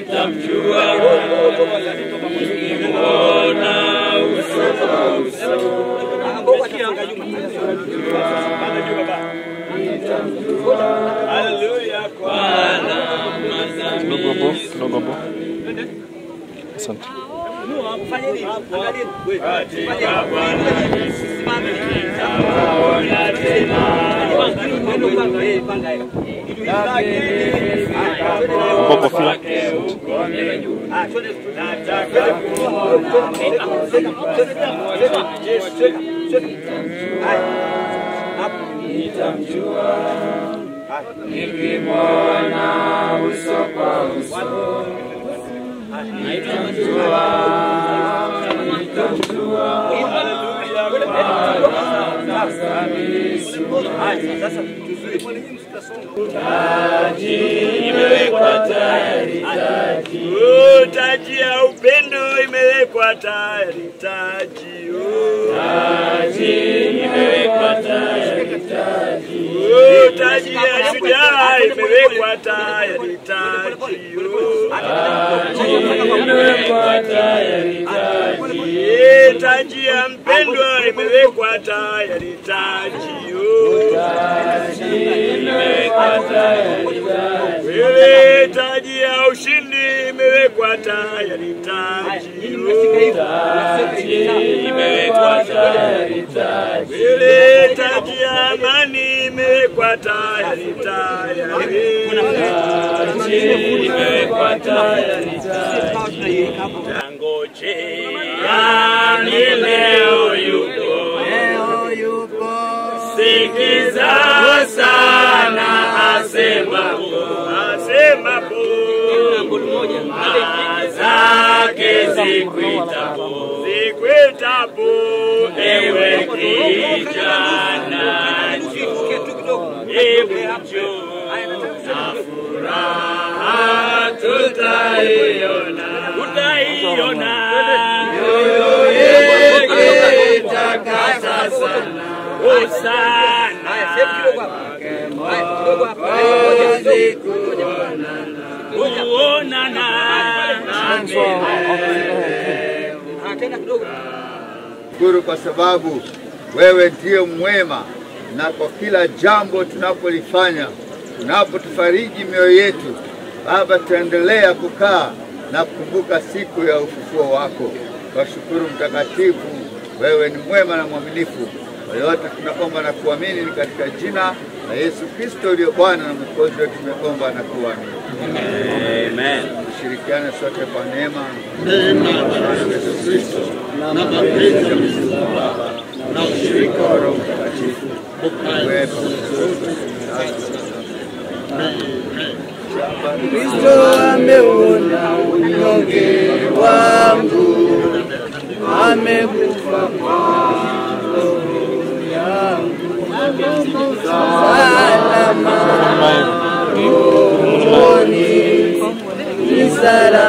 nitamjua nikimwona uso kwa uso. Haleluya kwa Kwa alama za Kidogo hapo, kidogo hapo. Asante. katika Bwana Yesu nitawaona tena. Hapo kofia. Kwake huko nataka nitamjua nikimwona uso kwa uso. Nitamjua, nitamjua taji imewekwa tayari, taji Oh, taji ya upendo imewekwa tayari, taji oh. taji imewekwa tayari, taji Oh, taji ya shujaa imewekwa tayari, taji oh. taji imewekwa tayari, taji Eh, taji ya mpendwa imewekwa tayari, taji oh. taji imewekwa tayari, taji Wewe taji ya ushindi imewekwa tayari, taji oh. taji imewekwa tayari, taji Wewe taji ya amani imewekwa tayari, tayari. taji imewekwa tayari, taji Tangojea ni leo yuko, sikiza sana asemapo asemapo taa zake zikuitapo zikwetapo, ewe kijana njoo hebu njoo na furaha tutaiona tutaiona mioyo yetu itakasa sana hosana Mwokozi kuonana kuonana Shukuru kwa sababu wewe ndiye mwema, na kwa kila jambo tunapolifanya, tunapotufariji mioyo yetu, Baba, tutaendelea kukaa na kukumbuka siku ya ufufuo wako. Kwa shukuru Mtakatifu, wewe ni mwema na mwaminifu. Kwa yote tunaomba na kuamini ni katika jina la Yesu Kristo uliyo Bwana na Mwokozi wetu, tumeomba na kuamini. Amen. Tushirikiane sote kwa neema na mapenzi ya Mungu Baba na ushirika wa Roho Mtakatifu uwepo Kristo ameuona unyonge wangu, amekufa kwa roho yangu, salama rohoni, ni salama